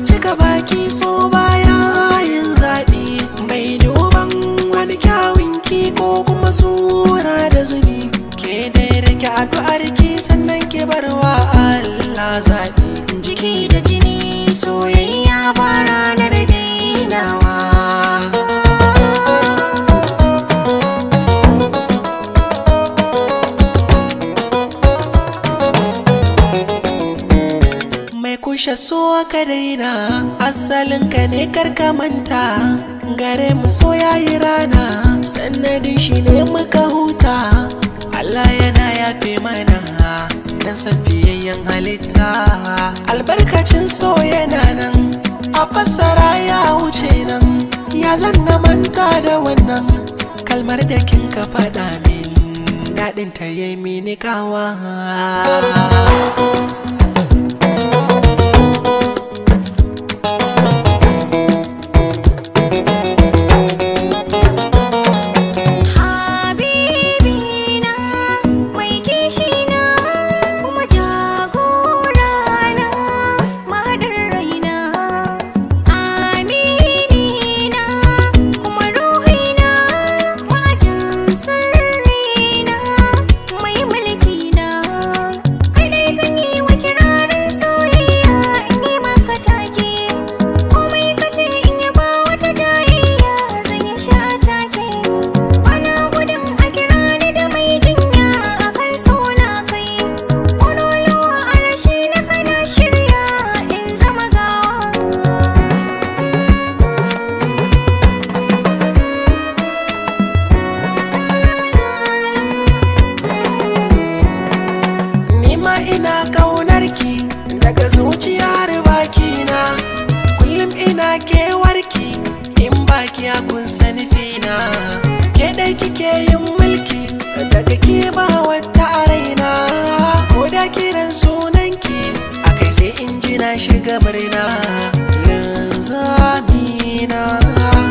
cika baki so baya yin zaɓi bai duban wani kyawun ki ko kuma sura da zubi ke dai rike addu'ar ki sannan ki barwa Allah zaɓi jiki da jini soyayya ba ranar dainawa mai kushe so ka daina asalin ka ne karka manta gare mu so yayi rana sannadin shi ne muka huta Allah yana yafe mana dan san fiyayyen halitta albarkacin so yana nan a fassara ya wuce nan ya zanna manta da wannan kalmar da kin ka faɗa min daɗin ta yi mini kawa Habibina mai kishina kuma jagorana mahadar raina Aminina kuma ruhina majin sirrina mai mulkina kai dai zan yi wa kirarin soyayya in yi maka take komai kace in yi ba wata jayayya zan yi sha take Bana gudun a kira ni da mai jinya a kan suna kai Ƙololuwa a rashi na kana shirya in zama gawa Nima ina kaunar ki daga zuciyar bakina Kullum ina kewarki in baki a kun sani fina Ke dai kike yin mulki daga ke ba wata a raina Ko da kiran sunanki akai sai in ji na shiga murna Yanzu amina